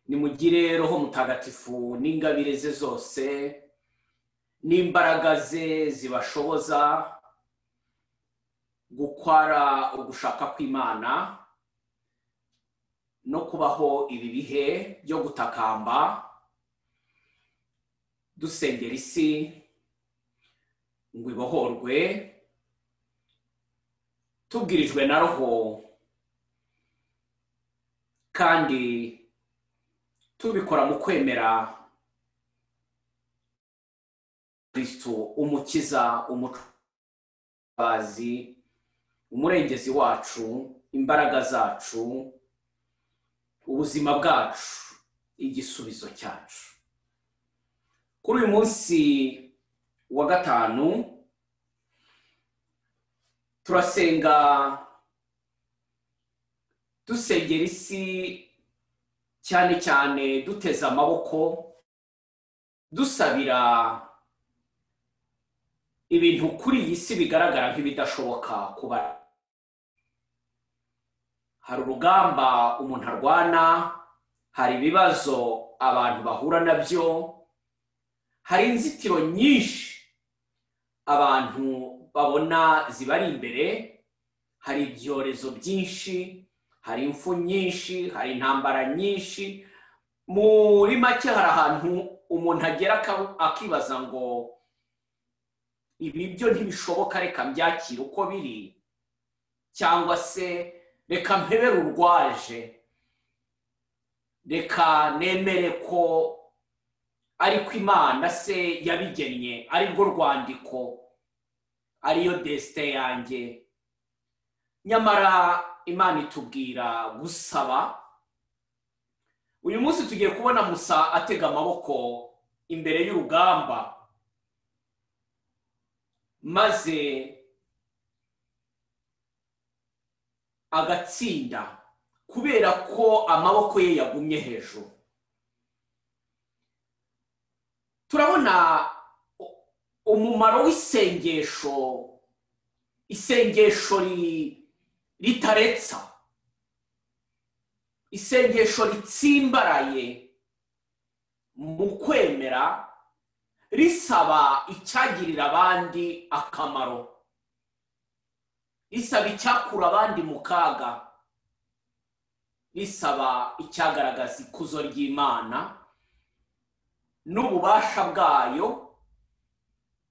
ugire roho mutagatifu n'ingabire ze zose n'imbaraga ze zibashoboza gukora ugushaka kw'imana no kubaho ibi bihe byo gutakamba dusengera isi ngo ibohorwe tubwirijwe na roho kandi tubikora mu kwemera kirisitu umukiza umucuruzi umurengezi wacu imbaraga zacu ubuzima bwacu igisubizo cyacu kuri uyu munsi wa gatanu turasenga dusengera isi cyane cyane duteze amaboko dusabira ibintu kuri iyi si bigaragara nk'ibidashoboka kuba hari urugamba umuntu arwana hari ibibazo abantu bahura nabyo hari inzitiro nyinshi abantu babona zibari imbere hari ibyorezo byinshi hari imfu nyinshi hari intambara nyinshi muri make hari ahantu umuntu agera akibaza ngo ibi byo ntibishoboka reka mbyakire uko biri cyangwa se reka mpebere urwaje reka nemere ko ariko imana se yabigennye ari rwo rwandiko ariyo desite yanjye nyamara imana itubwira gusaba uyu munsi tugiye kubona musa atega amaboko imbere y'urugamba maze agatsinda kubera ko amaboko ye yagumye hejuru turabona umumaro w'isengesho isengesho riri ritaretsa isengesho ritsimbaraye mu kwemera risaba icyagirira abandi akamaro risaba icyakura abandi mu kaga risaba icyagaragaza ikuzo ry'imana n'ububasha bwayo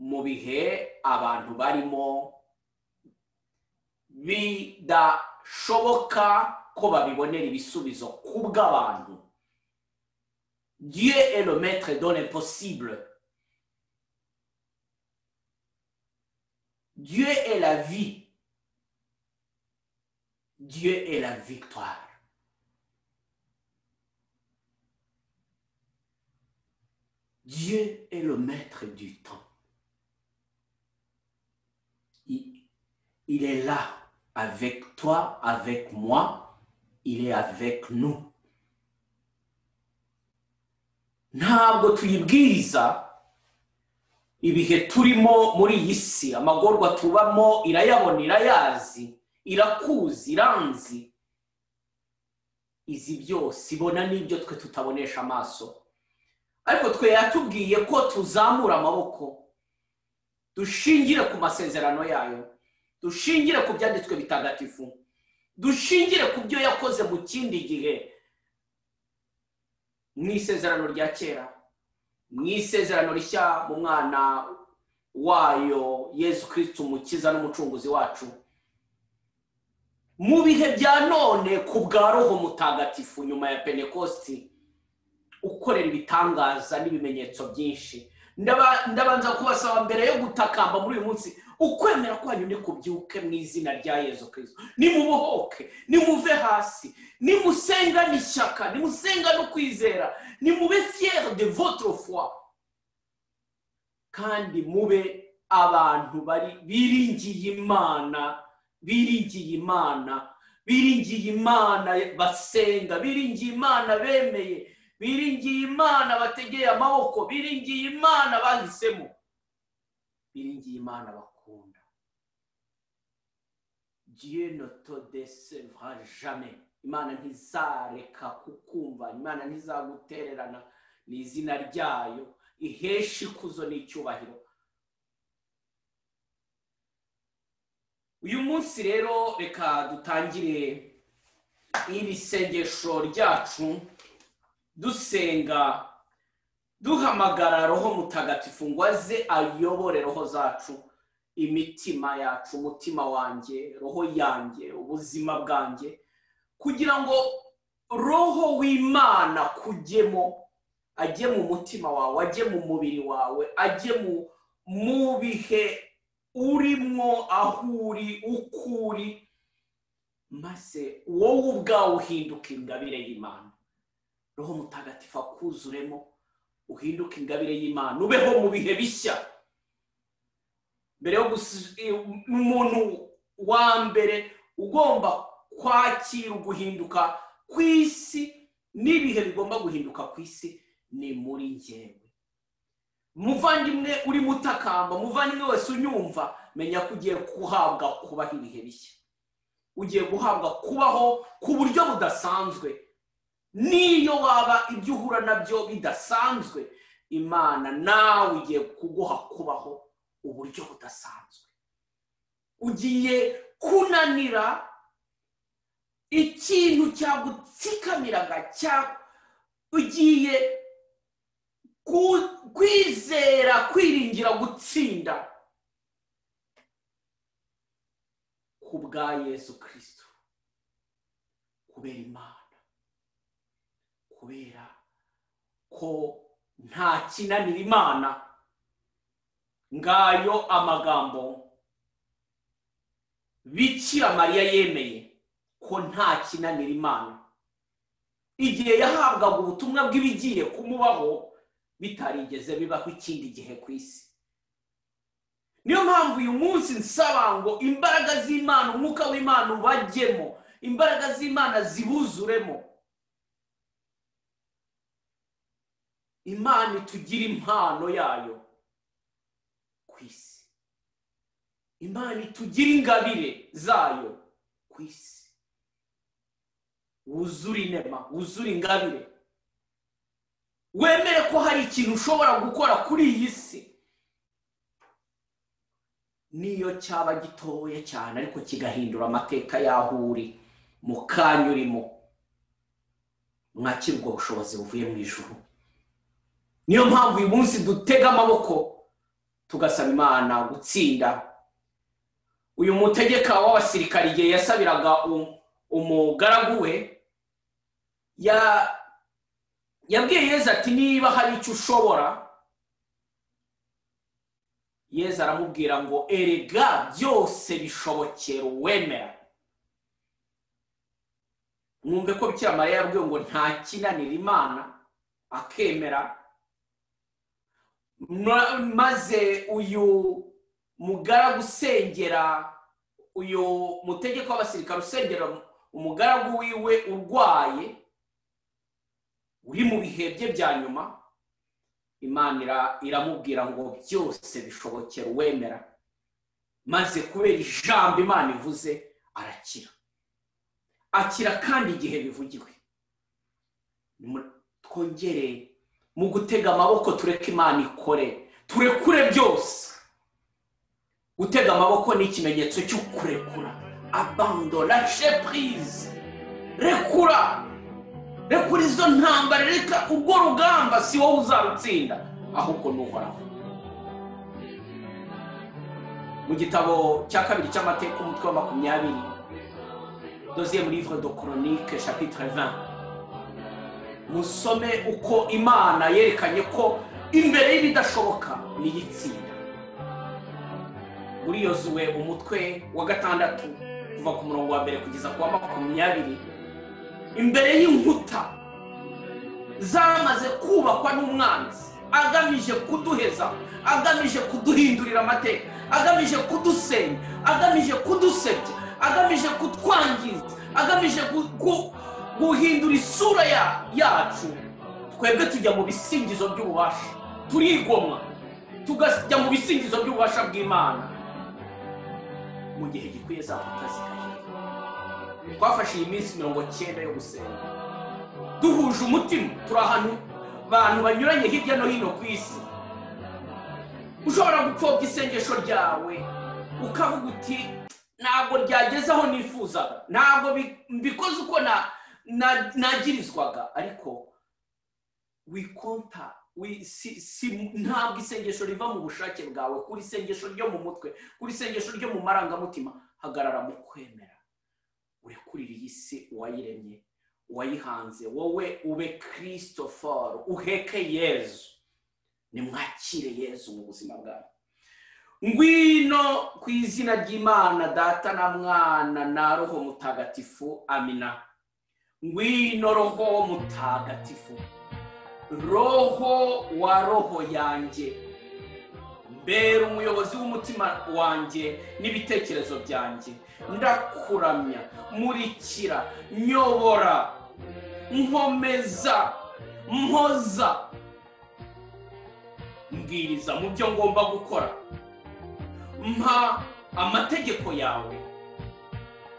mu bihe abantu barimo bidashoboka ko babibonera ibisubizo ku bw'abantu dieu est le maître dans l'impossible dieu est la vie dieu est la victoire dieu est le maître du temps il est là avec toi, avec moi, il est avec nous. ntabwo tuyibwiriza ibihe turimo muri iyi si amagorwa tubamo irayabona irayazi irakuzi iranzi izi byose ibona n'ibyo twe tutabonesha amaso ariko twe yatubwiye ko tuzamura amaboko dushingire ku masezerano yayo dushingire ku byanditswe bitagatifu dushingire ku byo yakoze mu kindi gihe mu isezerano rya kera mu isezerano rishya mu mwana wayo yesu kirisiti umukiza n'umucunguzi wacu mu bihe bya none ku bwa roho mutagatifu nyuma ya penekositi ukorera ibitangaza n'ibimenyetso byinshi ndabanza kubasaba mbere yo gutakamba muri uyu munsi ukwemera kwanyu ni kubyuke mu izina rya yezu kirisito nimubohoke nimuve hasi nimusengane ishyaka nimusengane ukwizera nimube fiyeri de votre foi kandi mube abantu biringiye imana biringiye imana biringiye imana basenga biringiye imana bemeye biringiye imana bategeye amaboko biringiye imana bahisemo biringiye imana bakunda dieu ne te desevra jamais imana ntizareka kukumva imana ntizagutererana ni izina ryayo ihesha ikuzo n'icyubahiro uyu munsi rero reka dutangire iri sengesho ryacu dusenga duhamagara roho mutagatifu ngo aze ayobore roho zacu imitima yacu umutima wanjye roho yanjye ubuzima bwanjye kugira ngo roho w'imana kujyemo ajye mu mutima wawe ajye mu mubiri wawe ajye mu bihe urimo aho uri uko uri maze wowe ubwawe uhinduka ingabire y'imana roho mutagatifu akuzuremo uhinduke ingabire y'imana ubeho mu bihe bishya mbere yo umuntu wa mbere ugomba kwakira uguhinduka ku isi n'ibihe bigomba guhinduka ku isi ni muri ngewe muvandimwe uri mutakamba muvandimwe wese unyumva menya ko ugiye guhabwa kubaho ibihe bishya ugiye guhabwa kubaho ku buryo budasanzwe n'iyo waba ibyo uhura nabyo bidasanzwe imana nawe ugiye kuguha kubaho uburyo budasanzwe ugiye kunanira ikintu cyagutsikamiraga ugiye kwizera kwiringira gutsinda ku bwa yesu kirisito kubera imana kubera ko nta kinanira imana ngayo amagambo bikira mariya yemeye ko nta kinanira imana igihe yahabwaga ubutumwa bw'ibigiye kumubaho bitarigeze bibaho ikindi gihe ku isi niyo mpamvu uyu munsi nsaba ngo imbaraga z'imana umwuka w'imana ubajyemo imbaraga z'imana zibuzuremo imana itugire impano yayo ku isi imana itugire ingabire zayo ku isi wuzure inema wuzure ingabire wemere ko hari ikintu ushobora gukora kuri iyi si niyo cyaba gitoya cyane ariko kigahindura amateka y'aho uri mu kanya urimo mwakira ubwo bushobozi buvuye mu ijoro niyo mpamvu uyu munsi dutega amaboko tugasaba imana gutsinda uyu mutegeka w'abasirikari igihe yasabiraga umugaragu we yabwiye yeza ati niba hari icyo ushobora yeza aramubwira ngo erega byose bishobokera uwemera mwumve ko bikira mariya yabwiwe ngo nta kinanira imana akemera maze uyu mugaragu usengera uyu mutegeko w'abasirikare usengera umugaragu wiwe urwaye uri mu bihe bye bya nyuma imana iramubwira ngo byose bishobokera uwemera maze kubera ijambo imana ivuze arakira akira kandi igihe bivugiwe twongere mu gutega amaboko tureke imana ikore turekure byose gutega amaboko ni ikimenyetso cyo kurekura abando rashe purize rekura rekura izo ntambara reka urwo rugamba si wowe uzarutsinda ahubwo n'uhoraho mu gitabo cya kabiri cy'amateka umutwe wa makumyabiri doziye muri ivre do koronike chapitre 20 musome uko imana yerekanye ko imbere y'ibidashoboka niyitsinda uriyozuwe umutwe wa gatandatu kuva ku murongo wa mbere kugeza ku wa makumyabiri imbere y'inkuta zamaze kubakwa n'umwanzi agamije kuduheza agamije kuduhindurira amateka agamije kudusenya agamije kudusebya agamije kutwangiza agamije guhindura isura yacu twebwe tujya mu bisingizo by'ububasha turigomwa tugajya mu bisingizo by'ububasha bw'imana mu gihe gikwiye za mbuga zikahirwa twafashe iyi minsi mirongo cyenda yo gusenga duhuje umutima turi ahantu abantu banyuranye hirya no hino ku isi ushobora gupfobya isengesho ryawe ukavuga uti ntabwo ryageze aho nifuzaga ntabwo bi- mbikoze uko na- na- nagirizwaga ariko wikonta wi- si- si- ntabwo isengesho riva mu bushake bwawe kuri isengesho ryo mu mutwe kuri isengesho ryo mu marangamutima hagarara mu kwemera urekurire iyi si uwayiremye uwayihanze wowe ube kirisitoforo uheke yezu nimwakire yezu mu buzima bwawe ngwino ku izina ry'imana data na mwana na roho mutagatifu amina ngwino roho mutagatifu roho wa roho yanjye mbera umuyobozi w'umutima wanjye n'ibitekerezo byanjye ndakuramya murikira nyobora nkomeza mpoza mbwiriza mu byo ngomba gukora mpa amategeko yawe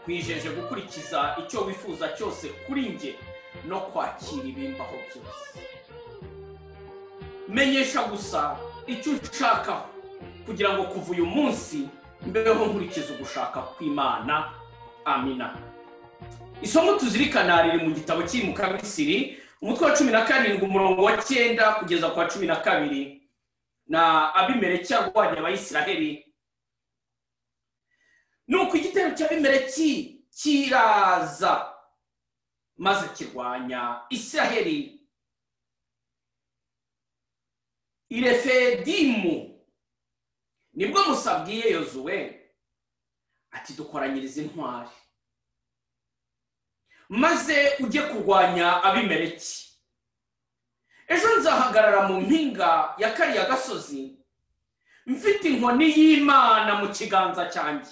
nkwijeje gukurikiza icyo wifuza cyose kuri njye no kwakira ibimbaho byose menyesha gusa icyo ushakaho kugira ngo kuva uyu munsi mbeho nkurikiza ugushaka kw'imana amina isomo tuzirikana riri mu gitabo cy'i mukabisiri umutwe wa cumi na karindwi umurongo wa cyenda kugeza ku wa cumi na kabiri na abimeleki yarwanya abayisiraheli nuko igitero cya abimeleki kiraza maze kirwanya isiraheli irefedimu nibwo musa abwiye yozuwe ati dukoranyirize intwari maze ujye kurwanya abimeleki ejo nzahagarara mu mpinga ya kariya gasozi mfite inkoni y'imana mu kiganza cyanjye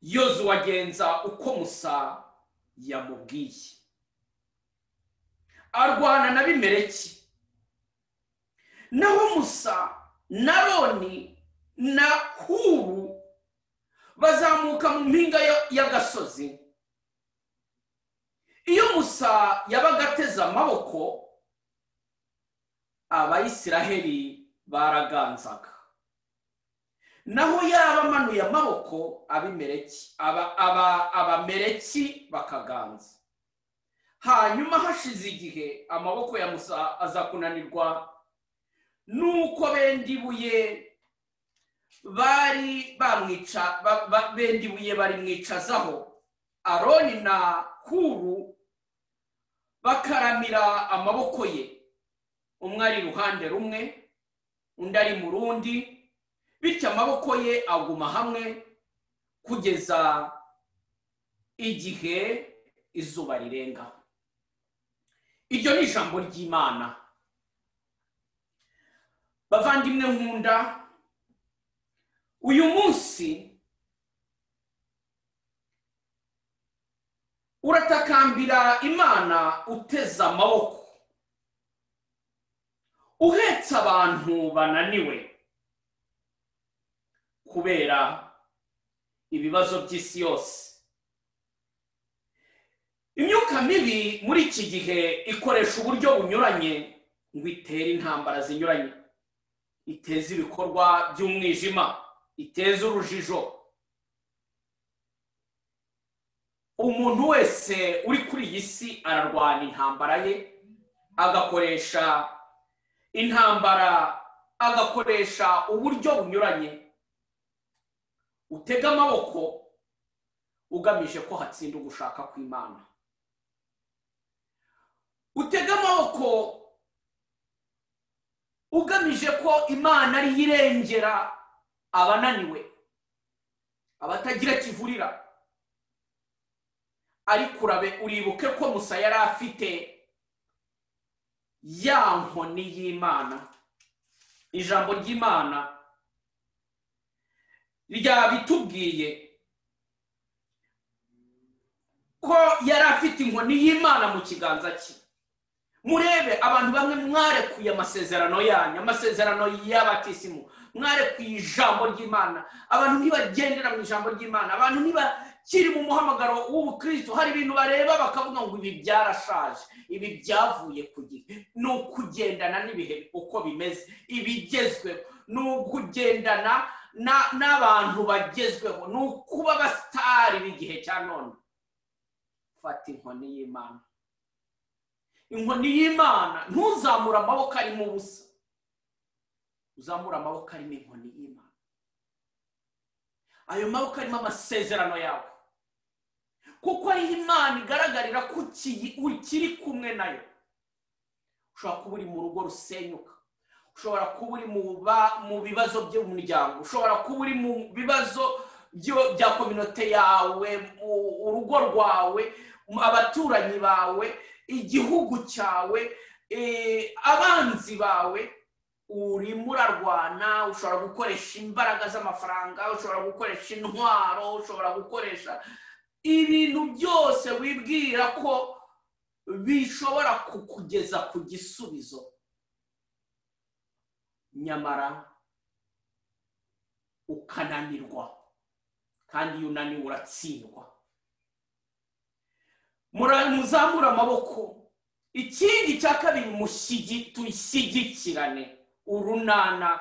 yozuwe agenza uko musa yamubwiye arwana na bimereki naho musa na roni na huru bazamuka mu mpinga ya- y'agasozi iyo musa yabaga ateze amaboko abayisiraheli baraganzaga naho yaba amanuye amaboko abimereki aba aba abamereki bakaganza hanyuma hashize igihe amaboko ya musa aza kunanirwa nuko benda ibuye bari bamwica ba- ba- benda ibuye barimwicazaho aroni na huru bakaramira amaboko ye umwe ari iruhande rumwe undi ari mu rundi bityo amaboko ye aguma hamwe kugeza igihe izuba rirenga iryo ni ijambo ry'imana bavandimwe nkunda uyu munsi uratakambira imana uteze amaboko uhetse abantu bananiwe kubera ibibazo by'isi yose imyuka mibi muri iki gihe ikoresha uburyo bunyuranye ngo itere intambara zinyuranye iteze ibikorwa by'umwijima iteze urujijo umuntu wese uri kuri iyi si ararwana intambara ye agakoresha intambara agakoresha uburyo bunyuranye utega amaboko ugamije ko hatsinda ugushaka kw'imana utega amaboko ugamije ko imana ariyo irengera abananiwe abatagira kivurira ariko urabe uribuke ko musa yari afite ya nkoni y'imana ijambo ry'imana ryabitubwiye ko yari afite inkoni y'imana mu kiganza cye murebe abantu bamwe mwarekuye amasezerano yanyu amasezerano y'abatisimu mware ku ijambo ry'imana abantu ntibagendera mu ijambo ry'imana abantu ntibakiri mu muhamagaro w'ubukristo hari ibintu bareba bakavuga ngo ibi byarashaje ibi byavuye ku gihe ni ukugendana n'ibihe uko bimeze ibigezweho ni ukugendana n'abantu bagezweho ni ukuba abasitari b'igihe cya none fata inkoni y'imana inkoni y'imana ntuzamure amaboko arimo ubusa uzamura amaboko arimo inkoni y'imana ayo maboko arimo amasezerano yawe kuko ariho imana igaragarira ko ukiri kumwe nayo ushobora kuba uri mu rugo rusenyuka ushobora kuba uri mu bibazo by'umuryango ushobora kuba uri mu bibazo bya kominote yawe urugo rwawe abaturanyi bawe igihugu cyawe abanzi bawe urimo urarwana ushobora gukoresha imbaraga z'amafaranga ushobora gukoresha intwaro ushobora gukoresha ibintu byose wibwira ko bishobora kukugeza ku gisubizo nyamara ukananirwa kandi iyo unaniwe uratsindwa muzamura amaboko ikindi cya kabiri tuyishyigikirane urunana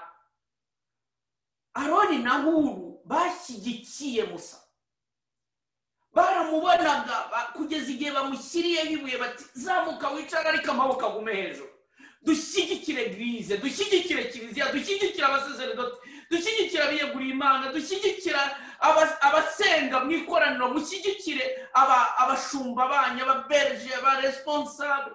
aroni na huru bashyigikiye musa baramubonaga kugeza igihe bamushyiriyeho ibuye bati zamuka wicare ariko amaboko agume hejuru dushyigikire girize dushyigikire kiliziya dushyigikire abasaseredoti dushyigikire abiyeguriye imana dushyigikira abasenga mu ikoraniro mushyigikire abashumba banyu ababerije abaresponsable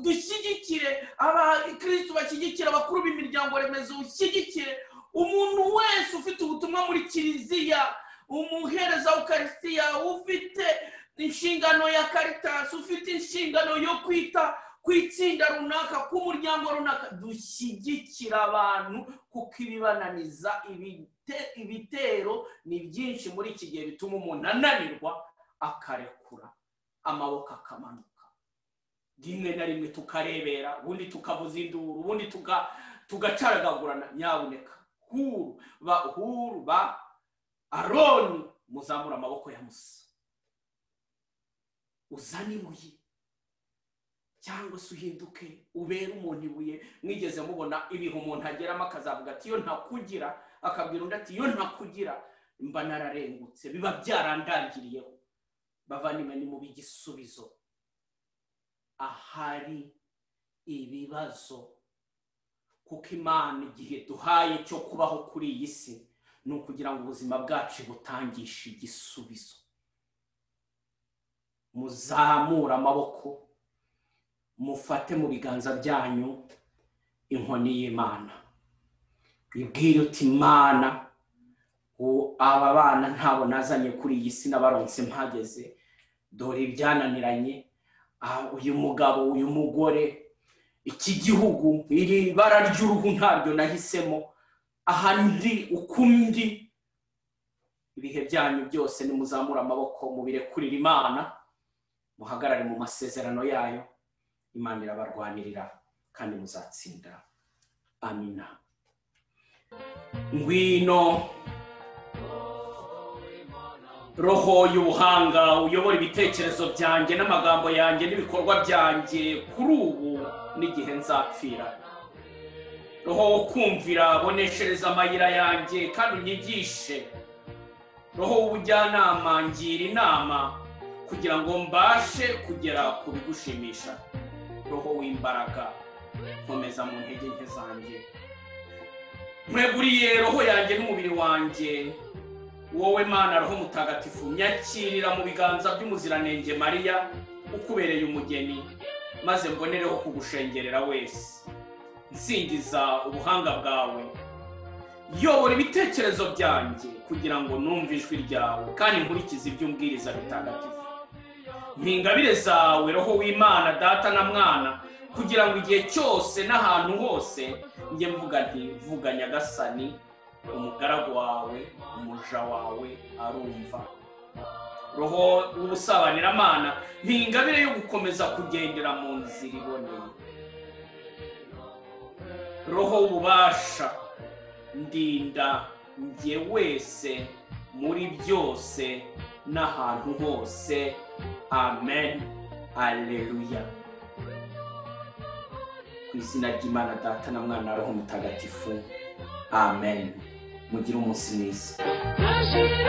dushyigikire abakirisitu bashyigikire abakuru b'imiryango remezo ushyigikire umuntu wese ufite ubutumwa muri kiliziya umuhereza ukarisitiya ufite inshingano ya karitasi ufite inshingano yo kwita ku itsinda runaka k'umuryango runaka dushyigikira abantu kuko ibibananiza ibitero ni byinshi muri iki gihe bituma umuntu ananirwa akarekura amaboko akamanuka rimwe na rimwe tukarebera ubundi tukavuza induru ubundi tugacaragagurana nyabuneka huru ba huru ba aroni muzamura amaboko ya musa uzane ibuye cyangwa se uhinduke ubere umuntu ibuye mwigeze mubona ibihe umuntu ageramo akazavuga ati iyo ntakugira akabwira undi ati iyo ntakugira mba nararengutse biba byarandangiriyeho bavanye ni mu b'igisubizo ahari ibibazo kuko imana igihe duhaye cyo kubaho kuri iyi si ni ukugira ngo ubuzima bwacu butangishe igisubizo muzamure amaboko mufate mu biganza byanyu inkoni y'imana ibwire uti imana aba bana ntabwo nazanye kuri iyi si n'abaronse mpageze dore ibyananiranye uyu mugabo uyu mugore iki gihugu iri bara ry'uruhu ntabyo nahisemo ahandi ukundi ibihe byanyu byose nimuzamura amaboko mubirekurira imana muhagarare mu masezerano yayo imana irabarwanirira kandi muzatsinda amina ngwino roho y'ubuhanga uyobora ibitekerezo byanjye n'amagambo yanjye n'ibikorwa byanjye kuri ubu n'igihe nzapfira roho wo kumvira boneshereza amayira yanjye kandi unyigishe roho w'ubujyanama ngira inama kugira ngo mbashe kugera ku bigushimisha roho w'imbaraga nkomeza mu ntege nke zanjye mweguriye roho yanjye n'umubiri wanjye wowe mana roho mutagatifu nyakirira mu biganza by'umuziranenge mariya ukubereye umugeni maze mbonereho kugushengerera wese nsingiza ubuhanga bwawe yobora ibitekerezo byanjye kugira ngo numve ijwi ryawe kandi nkurikize ibyo umbwiriza bitagatifu mpingabire zawe roho w'imana data na mwana kugira ngo igihe cyose n'ahantu hose njye mvuga nti vuga nyagasani umugaragu wawe umuja wawe arumva roho w'ubusabanyiramana ingabire yo gukomeza kugendera mu nzira iboneye roho w'ububasha ndinda njye wese muri byose n'ahantu hose amen aleluya ku izina ry'imana data na mwana roho mutagatifu amen mugire umunsi mwiza Rashid